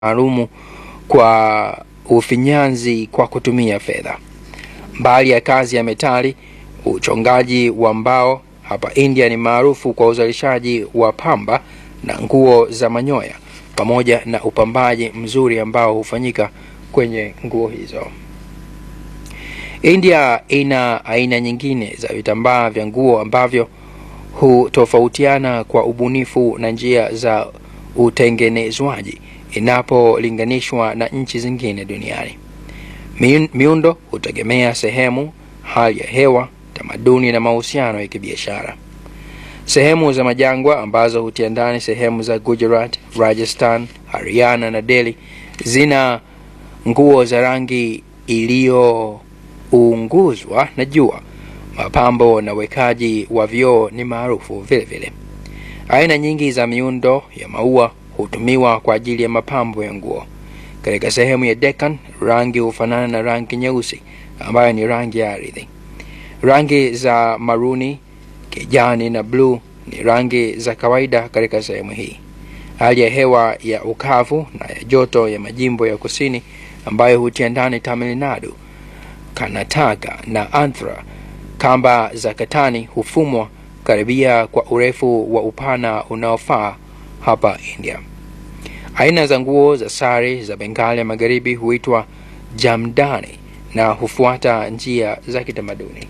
maalumu kwa ufinyanzi kwa kutumia fedha. Mbali ya kazi ya metali, uchongaji wa mbao hapa India ni maarufu kwa uzalishaji wa pamba na nguo za manyoya pamoja na upambaji mzuri ambao hufanyika kwenye nguo hizo. India ina aina nyingine za vitambaa vya nguo ambavyo hutofautiana kwa ubunifu na njia za utengenezwaji inapolinganishwa na nchi zingine duniani. Miundo hutegemea sehemu, hali ya hewa, tamaduni na mahusiano ya kibiashara. Sehemu za majangwa ambazo hutia ndani sehemu za Gujarat, Rajasthan, Haryana na Delhi zina nguo za rangi iliyounguzwa na jua. Mapambo na wekaji wa vioo ni maarufu vile vile. Aina nyingi za miundo ya maua hutumiwa kwa ajili ya mapambo ya nguo. Katika sehemu ya Deccan, rangi hufanana na rangi nyeusi ambayo ni rangi ya ardhi. Rangi za maruni, kijani na bluu ni rangi za kawaida katika sehemu hii. Hali ya hewa ya ukavu na ya joto ya majimbo ya kusini ambayo hutia ndani Tamil Nadu, Karnataka na Andhra, kamba za katani hufumwa karibia kwa urefu wa upana unaofaa hapa India. Aina za nguo za sari za Bengali ya magharibi huitwa jamdani na hufuata njia za kitamaduni.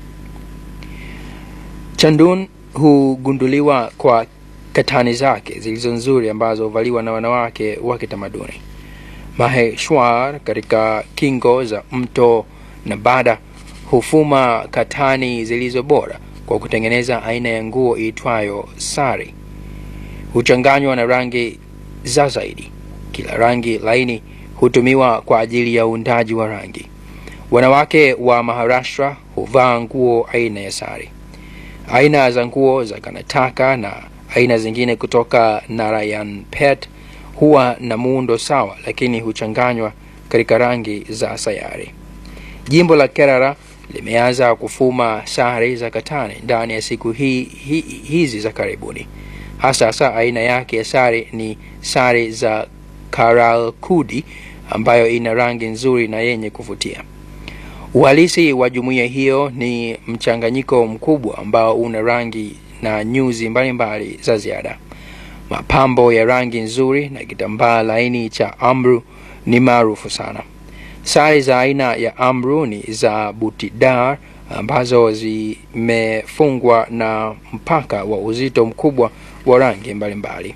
Chandun hugunduliwa kwa katani zake zilizo nzuri ambazo huvaliwa na wanawake wa kitamaduni. Maheshwar katika kingo za mto Nabada hufuma katani zilizo bora kwa kutengeneza aina ya nguo iitwayo sari. Huchanganywa na rangi za zaidi. Kila rangi laini hutumiwa kwa ajili ya uundaji wa rangi. Wanawake wa Maharashtra huvaa nguo aina ya sari. Aina za nguo za Karnataka na aina zingine kutoka Narayanpet huwa na muundo sawa, lakini huchanganywa katika rangi za sayari. Jimbo la Kerala limeanza kufuma sare za katani ndani ya siku hi, hi, hizi za karibuni. Hasa hasa aina yake ya sare ni sare za Karalkudi ambayo ina rangi nzuri na yenye kuvutia. Uhalisi wa jumuiya hiyo ni mchanganyiko mkubwa ambao una rangi na nyuzi mbalimbali mbali za ziada. Mapambo ya rangi nzuri na kitambaa laini cha amru ni maarufu sana. Sare za aina ya amru ni za butidar ambazo zimefungwa na mpaka wa uzito mkubwa wa rangi mbalimbali.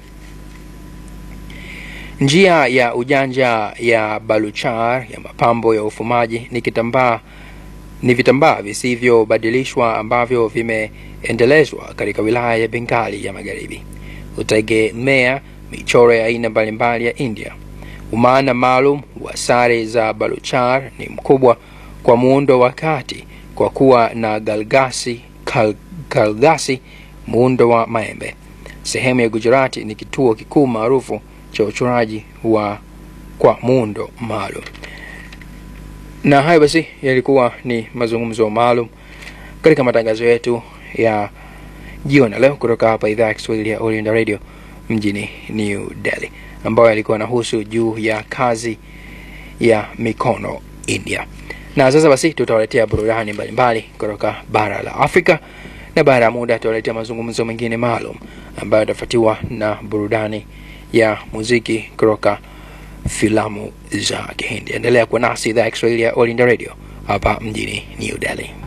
Njia ya ujanja ya Baluchar ya mapambo ya ufumaji ni kitambaa ni vitambaa visivyobadilishwa ambavyo vimeendelezwa katika wilaya ya Bengali ya magharibi. Hutegemea michoro ya aina mbalimbali ya India. Umaana maalum wa sare za Baluchar ni mkubwa kwa muundo wa kati kwa kuwa na galgasi, kal, kalgasi muundo wa maembe. Sehemu ya Gujarati ni kituo kikuu maarufu cha uchoraji wa kwa muundo maalum. Na hayo basi yalikuwa ni mazungumzo maalum katika matangazo yetu ya jioni leo kutoka hapa idhaa ya Kiswahili ya Oriental Radio mjini New Delhi, ambayo yalikuwa nahusu juu ya kazi ya mikono India. Na sasa basi tutawaletea burudani mbalimbali kutoka bara la Afrika, na baada ya muda tutawaletea mazungumzo mengine maalum ambayo yatafuatiwa na burudani ya muziki kutoka filamu za Kihindi. Endelea kuwa nasi idhaa ya Kiswahili ya All India Radio hapa mjini New Delhi.